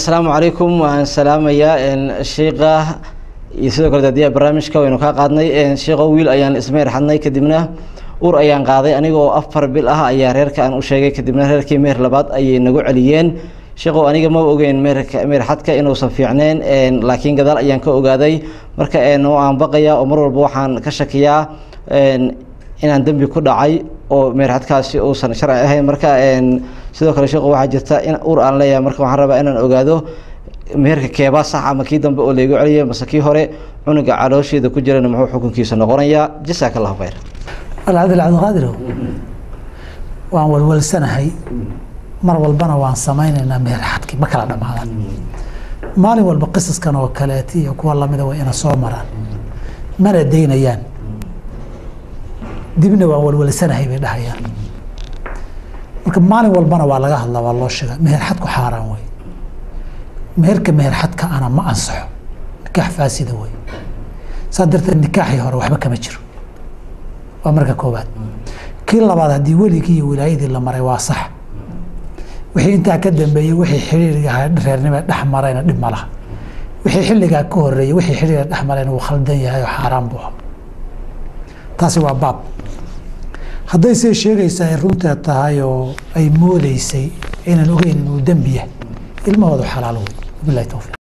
asalaamu calaykum waan salaamayaa sheikha iyo sidoo kale daadiyaha barnaamijka waynu kaa qaadnay sheikho wiil ayaan ismeer xadnay kadibna ur ayaan qaaday anigoo afar bil ah ayaa reerka aan u sheegay kadibna reerkii meher labaad ayay nagu celiyeen sheekhow aniga ma ogeyn meerka meer xadka inuusan fiicneyn laakiin gadaal ayaan ka ogaaday marka waan baqayaa oo mar walba waxaan ka shakiyaa inaan dembi ku dhacay oo meerxadkaasi uusan sharci ahayn marka sidoo kale sheekhu waxaa jirta in ur aan leeyahay marka waxaan rabaa inaan ogaado meherka keebaa sax ama kii dambe oo laygu celiyay mase kii hore cunuga caloosheeda ku jirana muxuu xukunkiisa noqonayaa jasaaka allahu khayr alcadil cabdiqaadirow waan walwalsanahay mar walbana waan samaynaynaa meher xadkii ma kala dhamaadan maalin walba qisaskan oo kaleeti iyo kuwa lamida way ina soo maraan mana daynayaan dibna waan walwalsanahay bay dhahayaan marka maalin walbana waa laga hadlaa waa loo sheega meher xadku xaaraan wey meherka meher xadka ana ma ansaxo nikaax faasida wey saa darteed nikaaxii hore waxba kama jiro waa marka koowaad kii labaad haddii weligii iyo wilaayadii la maray waa sax wixii intaa ka dambeeyey wixii xiriiriga reernima dhex marayna dhib ma laha wixii xilligaa ka horeeyey wixii xiriiriga dhex marayna wuu khaldan yahay oo xaaraan buu taasi waa baab hadday say sheegaysaa ay runteed tahay oo ay moodeysay inaan ogeyn inuu dembi yahay ilmahoodu xalaal wey wabilahi towfiiq